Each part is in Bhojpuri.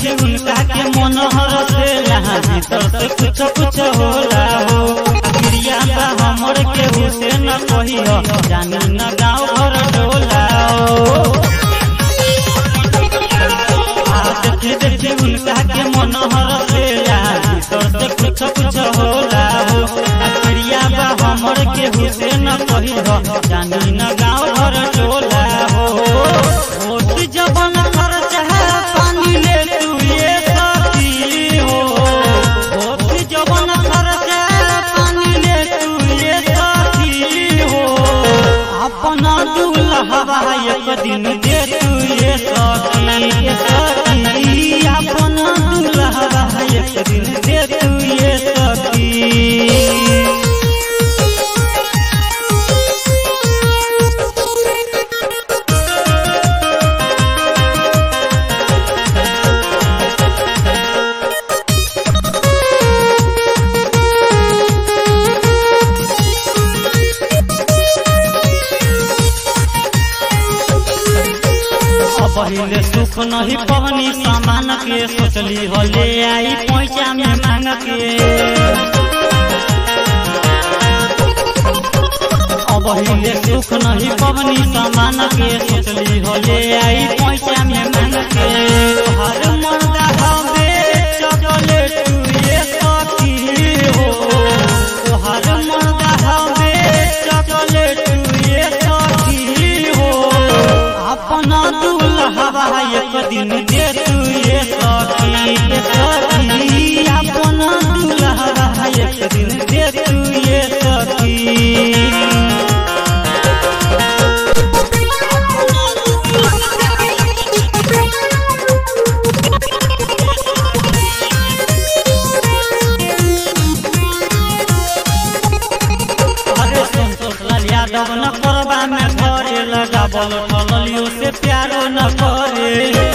देखी उनका के मन हरसेला भीतर से कुछ कुछ होला हो क्रिया बा हमर के हुसैन कहियो जानी न गाँव घर डोला हो आ देखी देखी उनका के मन हरसेला भीतर से कुछ कुछ होला हो क्रिया बा हमर के हुसैन कहियो जानी न गाँव घर डोला हो होत जबन खर्च है पानी ले तू ये साथी हो होत जबन खर्च है पानी ले तू ये साथी हो अपना दूल्हा एक दिन दे तू ये साथी ये साथी अपना दूल्हा एक दिन दे तू ये साथी पहले सुख नहीं पवनी सामान के सोचली हो ले आई पैसा में मांग के अब हिले सुख नहीं पवनी सामान के सोचली हो ले आई पैसा में मांग के हर मर्दा हवे चॉकलेट तू ये साथी हो हर मर्दा हवे चॉकलेट तू ये साथी हो अपना दूल्हा एक दिन दे तू ये सखी ये सखी अपना दूल्हा एक दिन दे तू ये सखी अरे संतोष लाल यादव न करबा में घरे लगावल ठलियो से प्यारो न करे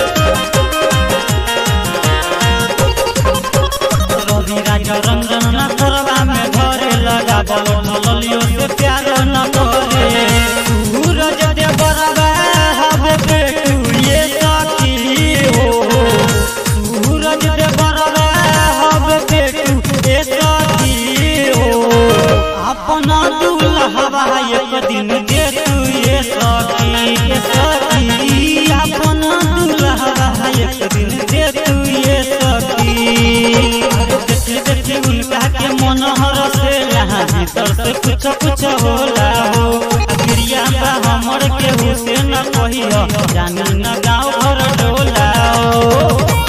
रवि राजा रंजन न करबा में घरे लगावल ठलियो से प्यारो न करे सूरज दे बरबा हवे बेटू ये साथी हो सूरज दे बरबा हवे बेटू ये साथी हो अपना दूल्हा एक दिन दे तू ये सखी ये सखी अपना दूल्हा एक दिन दे तू ये सखी देखी देखी उनका के मन हरसेला भीतर से कुछ कुछ होला हो क्रिया बा हमर के हुसैन कहियो जानी न गाँव घर डोला हो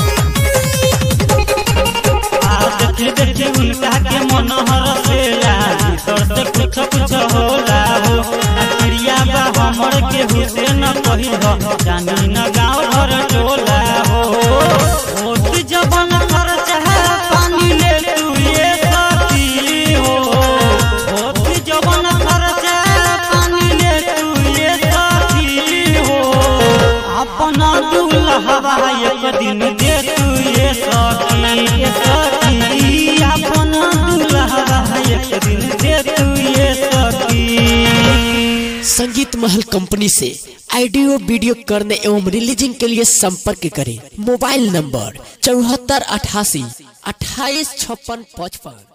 आ देखी देखी उनका के मन हरसेला भीतर से कुछ कुछ होला हो आ क्रिया बा हमर के हुसैन कहियो जानी न गाँव घर टोला हो होत जबन खर्च है पानी ले तू ये साथी हो होत जबन खर्च है पानी ले तू ये साथी हो अपना दूल्हा एक दिन दे तू ये सखी ये सखी अपना दूल्हा एक दिन दे तू ये सखी संगीत महल कंपनी से ऑडियो वीडियो करने एवं रिलीजिंग के लिए संपर्क करें मोबाइल नंबर चौहत्तर अठासी अट्ठाईस छप्पन पचपन